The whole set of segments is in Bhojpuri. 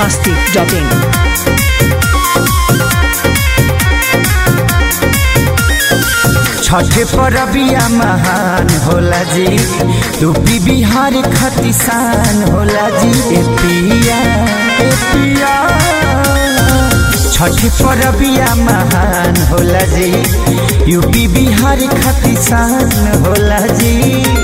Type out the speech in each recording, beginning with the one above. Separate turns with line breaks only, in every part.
masti.in.
छठ परबिया महान होला जी यूपी बिहार खतिसान होला जी ए पिया ए पिया छठ परबिया महान होला जी यूपी बिहार खतिसान होला जी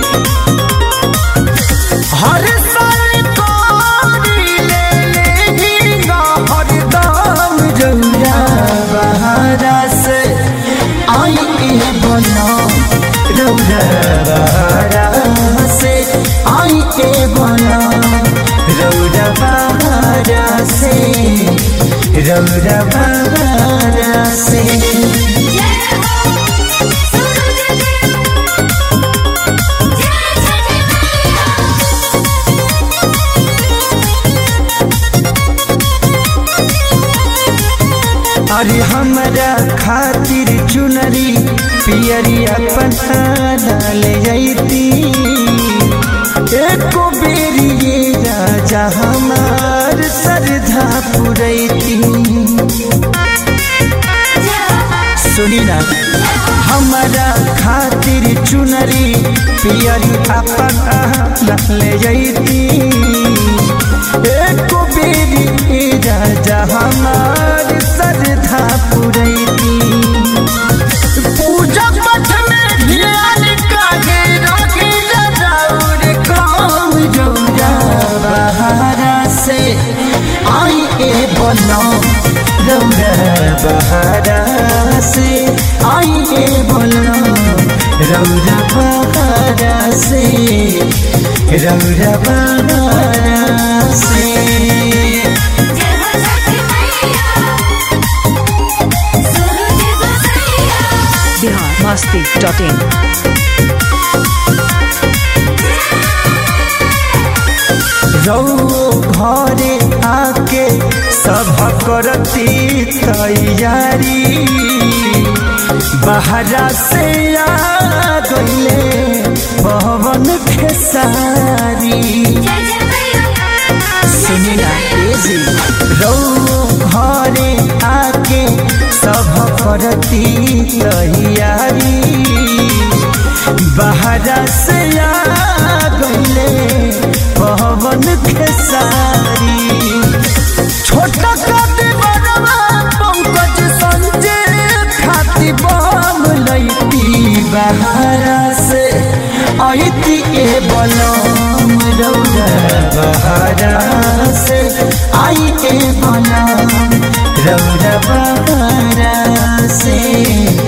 हर साल कोरी ले लेहिंगा हरदम जौरा बहारा से आई ए बना रौरा बहारा से आई ए बना रौरा बहारा से रौरा बहारा से अरे हमरा खातिर चुनरी पियरी अपन ले जैती एको बेरी ये राजा हमार सरधा पुरैती सुनी ना हमरा खातिर चुनरी पियरी अपन ले जैती एको बेरी ये राजा हमार सरधा पुरैती पूजा पाठ में ध्यान काहे रखी जराउर काम जौरा बहारा से आई ए बनो रौरा बहारा से आई ए बनो रौरा बहारा से रौरा बहारा से
Bihar masti.in.
रौ घरे आके सब करती तैयारी बहरा से आ गईले पवन खेसारी सुनी ना तेजी रौ घरे आके सब करती तैयारी बहरा से आ गईले पवन खेसारी छोटा काटे बड़वा पंकज संजय खाती बम लैती बहरा से आईती ए बलम रौरा बहरा से आई ए बलम रौरा बहरा से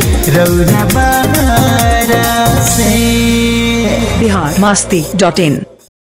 रौरा बहरा से
Bihar masti.in.